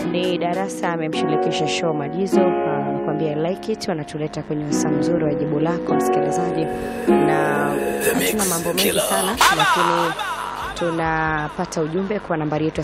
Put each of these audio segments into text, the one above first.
Ni darasa amemshirikisha show Majizo, anakuambia I like it, wanatuleta kwenye wasaa mzuri wa jibu lako msikilizaji, na hatuna mambo mengi sana, lakini tunapata ujumbe kwa nambari yetu ya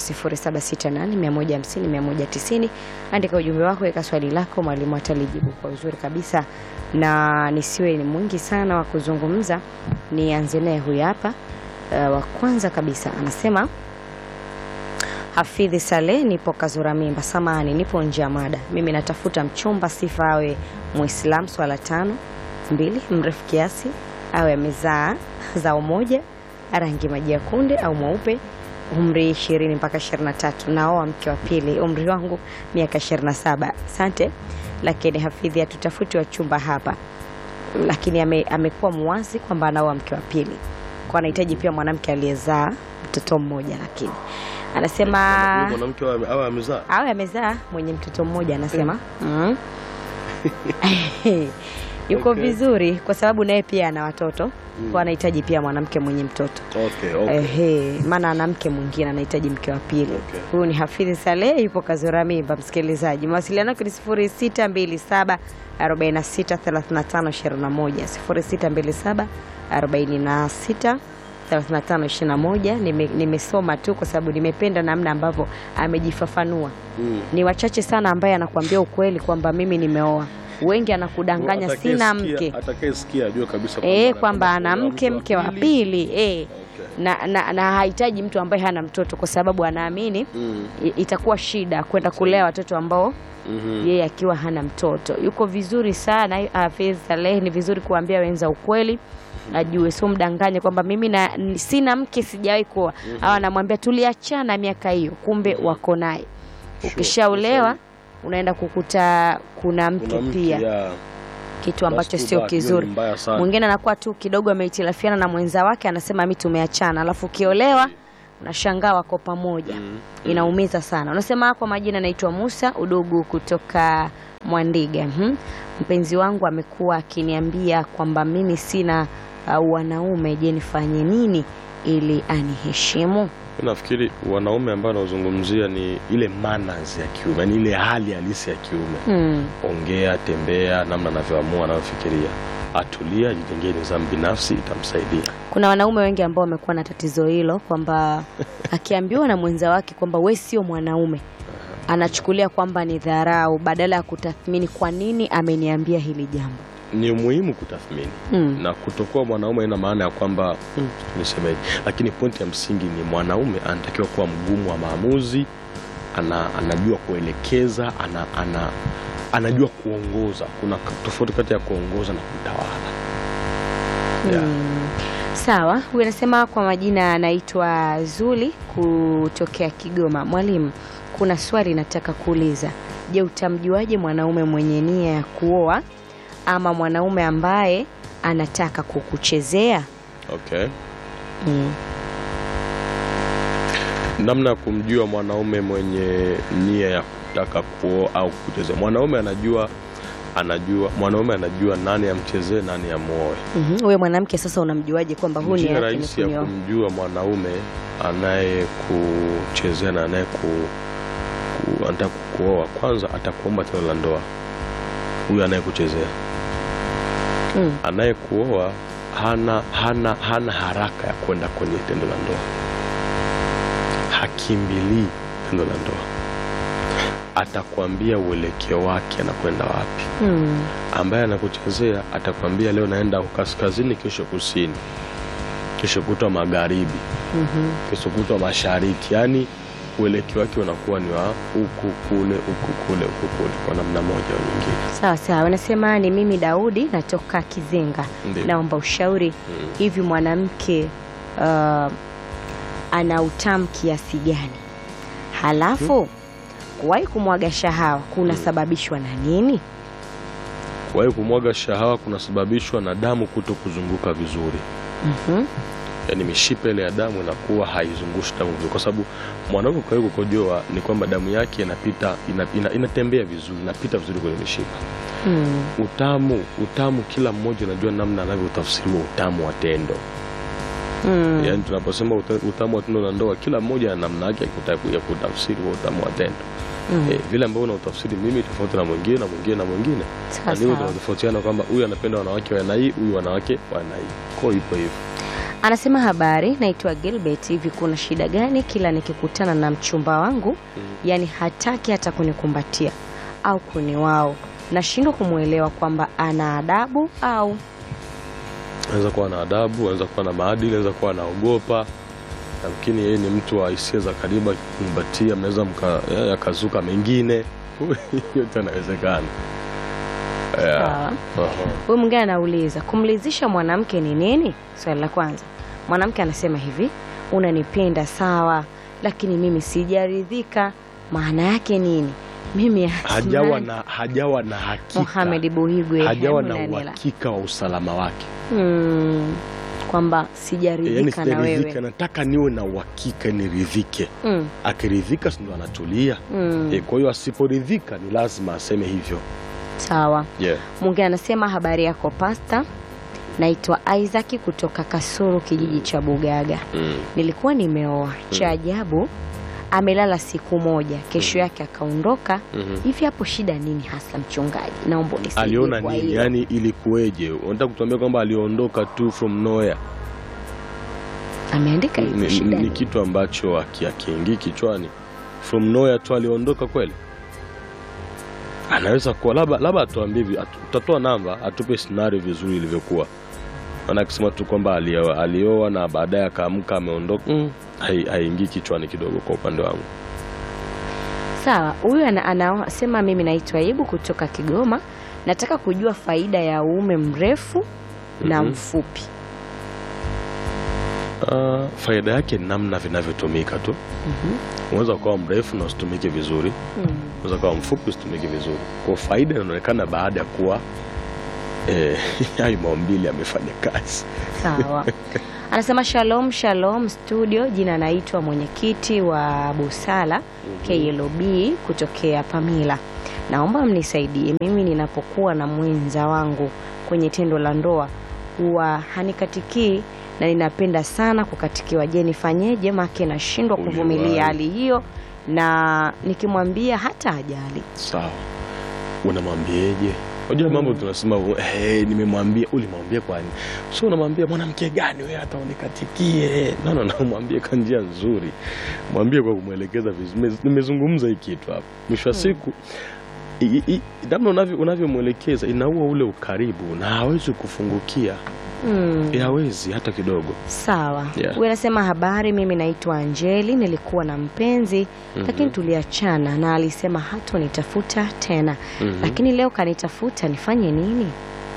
0768150190. Andika ujumbe wako, weka swali lako, mwalimu atalijibu kwa uzuri kabisa, na nisiwe ni mwingi sana wa kuzungumza, nianze naye huyu hapa. Uh, wa kwanza kabisa anasema Hafidhi Saleh, nipo Kazura Mimba. Samani, nipo nje ya mada. Mimi natafuta mchumba, sifa awe Muislam, swala tano mbili, mrefu kiasi, awe amezaa zao moja, rangi maji ya kunde au mweupe, umri ishirini mpaka ishirini na tatu. Naoa mke wa pili, umri wangu miaka ishirini na saba. Asante, lakini Hafidhi hatutafuti wachumba hapa, lakini ame, amekuwa muwazi kwamba anaoa mke wa pili, kwa anahitaji pia mwanamke aliyezaa mtoto mmoja, lakini anasema mwanamke awe awe amezaa awe amezaa mwenye mtoto mmoja anasema mm. yuko Okay. vizuri kwa sababu naye pia ana watoto kwa anahitaji pia mwanamke mwenye mtoto okay, okay. Ehe, maana ana mke mwingine anahitaji mke wa pili. Okay. Huyu ni Hafidhi Saleh, yupo Kazura Mimba. Msikilizaji, mawasiliano yake ni 0627 46 35 21 0627 46 35 21. Nime- Nimesoma tu kwa sababu nimependa namna ambavyo amejifafanua. Mm. Ni wachache sana ambaye anakuambia ukweli kwamba mimi nimeoa. Wengi anakudanganya sina Atakayesikia- mke atakayesikia ajue kabisa eh, kwamba ana anakwenda mke kuoa mke wa pili eh. Okay. na, na, na hahitaji mtu ambaye hana mtoto kwa sababu anaamini Mm. i- itakuwa shida kwenda kulea watoto ambao Mhm. yeye akiwa hana mtoto. Yuko vizuri sana Hafidh Saleh, ni vizuri kuambia wenza ukweli ajue, sio mdanganye kwamba mimi na, n- sina mke sijawahi kuoa au anamwambia tuliachana miaka hiyo, kumbe wako naye. Ukishaolewa unaenda kukuta kuna mke Kuna mke, pia, ya. kitu ambacho That's too sio bad. Hiyo ni kizuri. mbaya sana. Mwingine anakuwa tu kidogo amehitilafiana na mwenza wake, anasema mi tumeachana, alafu ukiolewa unashangaa wako pamoja. Mm. Inaumiza sana. Unasema kwa majina naitwa Musa Udugu kutoka Mwandiga. Mhm. Mpenzi wangu amekuwa akiniambia kwamba mimi sina uh, wanaume. Je, nifanye nini ili aniheshimu? Mi nafikiri wanaume ambao anaozungumzia ni ile manners ya kiume, yani ile hali halisi ya kiume. Hmm. Ongea, tembea, namna anavyoamua, anavyofikiria, atulia, ajijengee nidhamu binafsi, itamsaidia. Kuna wanaume wengi ambao wamekuwa na tatizo hilo kwamba akiambiwa na mwenza wake kwamba we sio mwanaume anachukulia kwamba ni dharau badala ya kutathmini kwa nini ameniambia hili jambo. Ni muhimu kutathmini Hmm. na kutokuwa mwanaume ina maana ya kwamba mm, nisemeje, lakini pointi ya msingi ni mwanaume anatakiwa kuwa mgumu wa maamuzi, ana, anajua kuelekeza, ana, ana, anajua kuongoza. Kuna k- tofauti kati ya kuongoza na kutawala. Yeah. Mm. Sawa, huyu anasema kwa majina anaitwa Zuli kutokea Kigoma. Mwalimu, kuna swali nataka kuuliza. Je, utamjuaje mwanaume mwenye nia ya kuoa ama mwanaume ambaye anataka kukuchezea? Okay. Mm. Namna ya kumjua mwanaume mwenye nia ya kutaka kuoa au kuchezea. Mwanaume anajua anajua mwanaume anajua nani amchezee, nani amuoe. Mhm. Huyo mwanamke sasa unamjuaje kwamba huu nia Njia yake ni rahisi ya kunioa? kumjua mwanaume anayekuchezea na anaye ku, ku, anataka kukuoa, kwanza atakuomba tendo la ndoa. Huyu anayekuchezea, Mm. anayekuoa hana, hana, hana haraka ya kwenda kwenye tendo la ndoa, hakimbilii tendo la ndoa, atakwambia uelekeo wake anakwenda wapi. Mm. Ambaye anakuchezea atakwambia leo naenda kaskazini, kesho kusini, kesho kutwa magharibi Mhm. kesho kutwa mashariki, yaani uelekeo wake unakuwa ni wa huku kule huku kule huku kule, kwa namna moja au nyingine. Sawa sawa, anasema ni mimi Daudi natoka Kizenga, Ndiyo. naomba ushauri. Mm. Hivi mwanamke uh, ana utamu kiasi gani? Halafu kuwahi kumwaga shahawa kunasababishwa na nini? Kwa hiyo kumwaga shahawa kunasababishwa na damu kuto kuzunguka vizuri, Mhm. yaani mishipa ile ya damu inakuwa haizungushi damu vizuri, kwa sababu mwanaume kwa hiyo kukojoa ni kwamba damu yake inapita ina, ina, inatembea vizuri, inapita vizuri kwenye mishipa. Mm. Utamu utamu, kila mmoja anajua namna anavyotafsiriwa utamu wa tendo. Mm. Yaani tunaposema uta- utamu wa tendo la ndoa, kila mmoja ana namna yake ya kuta- ya kutafsiri wa utamu wa tendo. Mm. eh, vile ambavyo unautafsiri mimi tofauti na mwingine na mwingine na mwingine Sawa, na ndivyo sawa. tunatofautiana kwamba huyu anapenda wanawake wa aina hii huyu wanawake wa aina hii kwa hiyo ipo hivyo Anasema habari, naitwa Gilbert. Hivi kuna shida gani kila nikikutana na mchumba wangu yani hataki hata kunikumbatia au kuniwao? Nashindwa kumwelewa kwamba ana adabu au anaweza kuwa na adabu anaweza kuwa na maadili anaweza kuwa anaogopa lakini yeye ni mtu wa hisia za karibu akikumbatia mnaweza mka- eh, yakazuka mengine yote anawezekana Yeah. Sawa. Aha. Huyu mwingine anauliza kumlizisha mwanamke ni nini? Swali la kwanza, mwanamke anasema hivi, unanipenda sawa, lakini mimi sijaridhika. Maana yake nini? Mimi hajawa na hajawa na hakika Mohamed Buhigwe hajawa hebu na Daniela. uhakika wa usalama wake Mm, kwamba yani sijaridhika na sijaridhika wewe nataka niwe na uhakika niridhike mm, akiridhika si ndo anatulia mm, e, kwa hiyo asiporidhika ni lazima aseme hivyo sawa. yeah. Mwingine anasema habari yako pasta, naitwa Isaac kutoka Kasuru, kijiji cha Bugaga. mm. Nilikuwa nimeoa, cha ajabu amelala siku moja, kesho yake akaondoka. Mhm. Hivi hapo shida nini hasa, mchungaji? Naomba unisaidie aliona kwa nini hilo. yani ilikuweje unataka kutuambia kwamba aliondoka tu from nowhere Ameandika ni, hivi ni, shida ni nini? kitu ambacho aki- akiingii kichwani from nowhere tu aliondoka kweli anaweza kuwa labda labda atuambie vi- atu- utatoa namba atupe scenario vizuri ilivyokuwa maana akisema tu kwamba alioa, alioa na baadaye akaamka ameondoka mm, hai- haingii kichwani kidogo kwa upande wangu Sawa, huyu ana- anasema mimi naitwa Ibu kutoka Kigoma, nataka kujua faida ya uume mrefu na Mhm. mfupi. Uh, faida yake ni namna vinavyotumika tu unaweza ukawa mrefu na usitumike vizuri Mm. unaweza ukawa mfupi usitumike vizuri kwa faida inaonekana baada ya kuwa eh, hayo maumbili yamefanya kazi Sawa. Anasema shalom shalom studio, jina naitwa mwenyekiti wa Busala KLB kutokea Pamila. Naomba mnisaidie, mimi ninapokuwa na mwenza wangu kwenye tendo la ndoa huwa hanikatikii na ninapenda sana kukatikiwa. Je, nifanyeje? Make nashindwa Uliwahi. kuvumilia hali hiyo, na nikimwambia hata ajali. sawa unamwambieje unajua mambo tunasema hey, nimemwambia ulimwambia kwani so unamwambia mwanamke gani wewe hata unikatikie no, no, no, mwambie kwa njia nzuri mwambie kwa kumwelekeza vizuri Nime- nimezungumza hii kitu hapa mwisho wa siku i- i- namna unavyo- unavyomwelekeza inaua ule ukaribu na hawezi kufungukia Mm. Eh, hawezi hata kidogo Sawa. Yeah. Huyu anasema habari, mimi naitwa Angeli, nilikuwa na mpenzi Mhm. lakini tuliachana na alisema hatonitafuta tena Mhm. lakini leo kanitafuta, nifanye nini?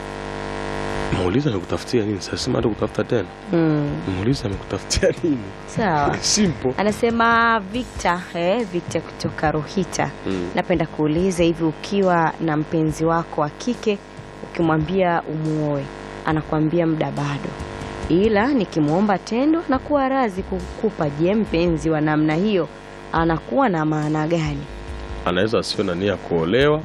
muulize amekutafutia nini sasema hata kutafuta tena Mm. muulize amekutafutia nini Sawa. simple Anasema Victor, eh, Victor kutoka Rohita. Mm. Napenda kuuliza hivi, ukiwa na mpenzi wako wa kike ukimwambia umuoe, anakuambia muda bado, ila nikimwomba tendo nakuwa razi kukupa. Je, mpenzi wa namna hiyo anakuwa na maana gani? anaweza asiwe na nia ya kuolewa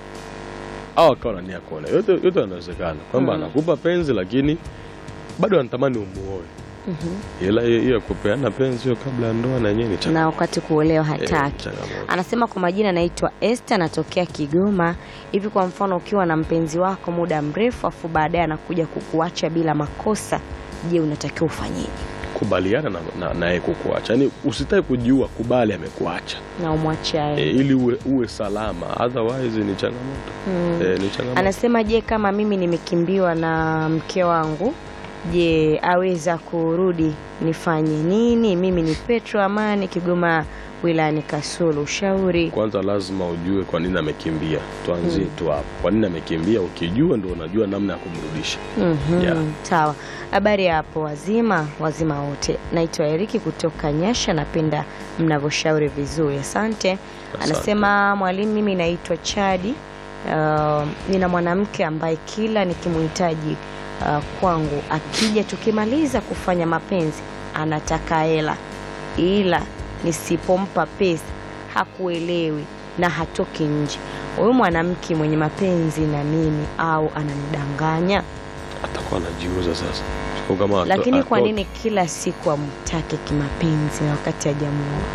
au akawa na nia ya kuolewa yote, yote yanawezekana kwamba Mm. anakupa penzi lakini bado anatamani umuoe Mhm. ila hiyo hiyo ya kupeana penzi hiyo kabla ya ndoa na yenyewe ni changa- na wakati kuolewa eh, hataki. changamoto. Anasema kwa majina naitwa Esther, natokea Kigoma. Hivi kwa mfano, ukiwa na mpenzi wako muda mrefu afu baadaye anakuja kukuacha bila makosa, je, unatakiwa ufanyeje? kubaliana na, na, na yeye kukuacha yaani usitaki kujua kubali amekuacha Na umwache e, aende. ili uwe, uwe salama otherwise ni changamoto Mm. e, ni changamoto Anasema je, kama mimi nimekimbiwa na mke wangu, je, aweza kurudi? Nifanye nini? Mimi ni Petro Amani, Kigoma wilayani Kasulu. Ushauri. kwanza lazima ujue kwa nini amekimbia tuanzie tu hapo kwa nini amekimbia ukijua ndo unajua namna ya kumrudisha Mhm, Yeah. Sawa. Habari ya hapo wazima, wazima wote. Naitwa Eriki kutoka Nyasha, napenda mnavyoshauri vizuri, asante. Anasema mwalimu, mimi naitwa Chadi. Uh, nina mwanamke ambaye kila nikimhitaji uh, kwangu akija, tukimaliza kufanya mapenzi anataka hela, ila nisipompa pesa hakuelewi na hatoki nje. Huyu mwanamke mwenye mapenzi na mimi au ananidanganya? atakuwa anajiuza sasa Kwa kama ato- Lakini kwa atoke- nini kila siku amtake kimapenzi na wakati hajamuoa?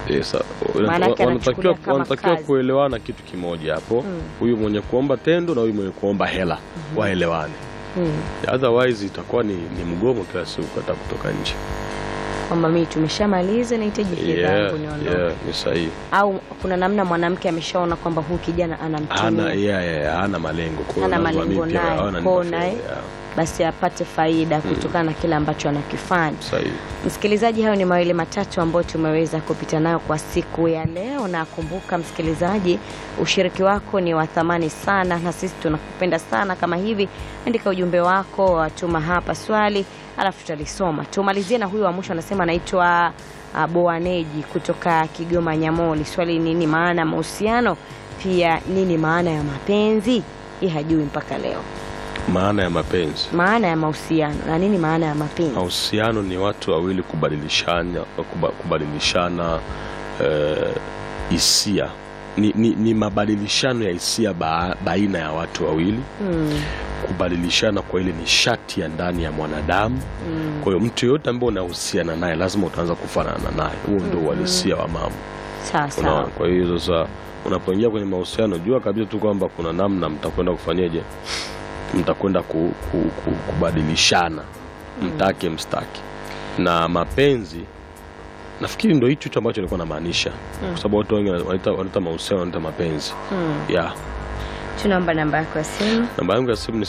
Eh, sa- Maana yake wanatakiwa anachukulia kama wanatakiwa kazi. kuelewana kitu kimoja hapo, huyu mwenye kuomba tendo na huyu mwenye kuomba hela waelewane, Mm. otherwise itakuwa ni, ni mgomo kila siku hata kutoka nje. Kwamba mimi tumeshamaliza nahitaji fedha Yeah, yangu niondoke. yeah, ni sahihi. Au kuna namna mwanamke ameshaona kwamba huyu kijana Hana anamtumia yeah, yeah, hana malengo kwa hiyo Hana lazima malengo mimi pia naye, waone kwao nipe naye. fedha, yeah, basi apate faida kutokana na kile ambacho anakifanya. sahihi. Msikilizaji, hayo ni mawili matatu ambayo tumeweza kupita nayo kwa siku ya leo, na kumbuka msikilizaji, ushiriki wako ni wa thamani sana, na sisi tunakupenda sana. Kama hivi, andika ujumbe wako, watuma hapa swali, alafu tutalisoma. Tumalizie na huyu wa mwisho, anasema anaitwa ah, Boaneji kutoka Kigoma Nyamoli. Swali, nini maana ya mahusiano? Pia nini maana ya mapenzi? Hii hajui mpaka leo Maana ya mapenzi maana ya mahusiano na nini maana ya mapenzi. mahusiano ni watu wawili kubadilishana kuba- kubadilishana eh, hisia ni, ni, ni mabadilishano ya hisia ba, baina ya watu wawili Mm, kubadilishana kwa ile nishati ya ndani ya mwanadamu mm. kwa hiyo mtu yoyote ambaye unahusiana naye lazima utaanza kufanana naye huo ndio uhalisia wa mambo Sawa unaona sawa. kwa hiyo sasa unapoingia kwenye mahusiano jua kabisa tu kwamba kuna namna mtakwenda kufanyeje mtakwenda ku, ku, ku, kubadilishana mtake mstaki na mapenzi nafikiri ndo hicho hicho ambacho nilikuwa namaanisha kwa sababu watu wengi wanaita wanaita mahusiano wanaita mapenzi Mm. ya Tunaomba namba yako ya simu. namba yangu ya simu ni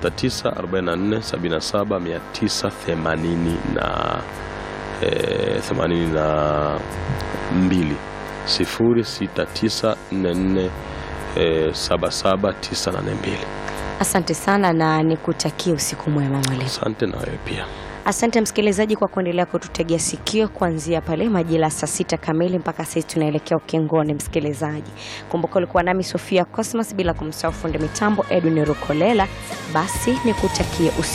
0694779980 na eh, 82 0694 eh, 77982 Asante sana na nikutakie usiku mwema mwalimu. asante na wewe pia Asante msikilizaji kwa kuendelea kututegea sikio kuanzia pale majira saa sita kamili mpaka sasa tunaelekea ukingoni. Msikilizaji, kumbuka ulikuwa nami Sofia Cosmas, bila kumsahau fundi mitambo Edwin Rukolela. Basi nikutakie usiku